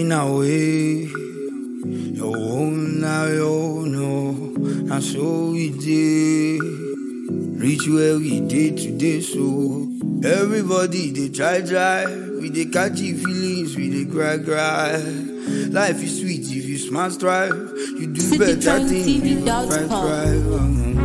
running away. Your own now, you know. And so we did. Reach where we did today, so everybody they try drive. We they catchy feelings, we they cry cry. Life is sweet if you smart strive. You do better things, you try CityTrainTV.com. drive. um.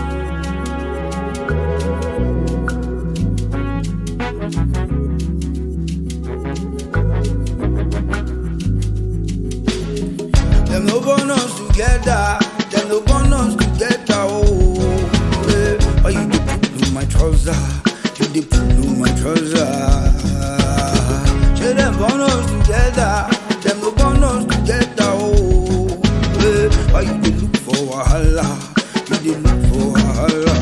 Them no born us together. Them no born us together. Oh, eh. oh you dey put through my trouser. You dey put through my trouser. Say them born us together. Them no born us together. Oh, eh. oh you dey look for wahala. You dey look for wahala.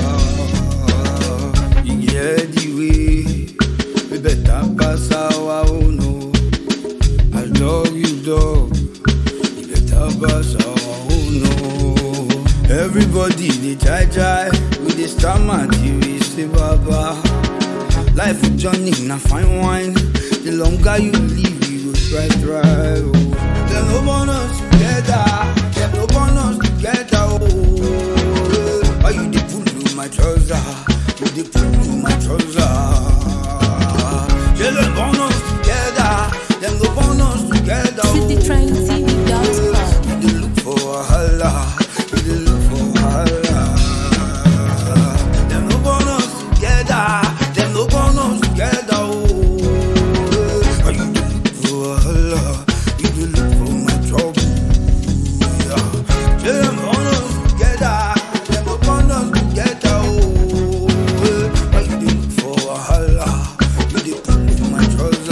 You get the way. We better pass our own. No. I love you, dog. You better pass our own. No. Everybody they try try. We they stammer till we say baba. Life with Johnny na fine wine. The longer you live, you go try try. Oh. Them no born us together. Them no born us together. Oh. Why you dey pull through my trouser? You dey pull through my trouser. Yeah, them born us together. Them no born us together. Oh. CityTrainTV.com. You dey look for wahala. You dey look for wahala. Them no born us together. Them no born us together. Oh, Why you dey look for wahala? You dey look for my trouble. Yeah. Say them born us together. Them no born us together. Oh, Why you dey look for wahala? You dey pull my trouser.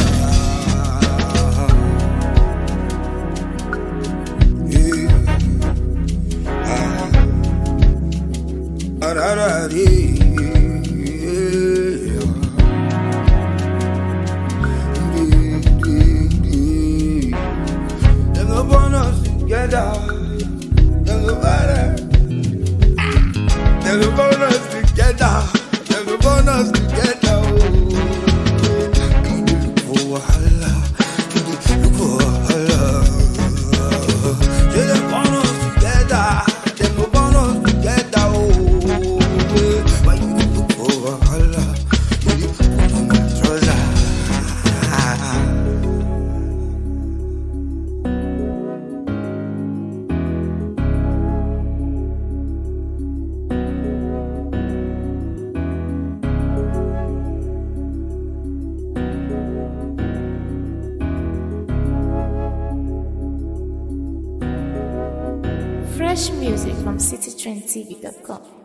Them no born us together. Them no better. Them no born us together. Them no born us together. Oh, you dey look for wahala. You dey look for wahala. Say them born us together. Them no born us together. Oh, why you dey look for wahala? You dey look for my trouser. Fresh music from citytrendtv.com.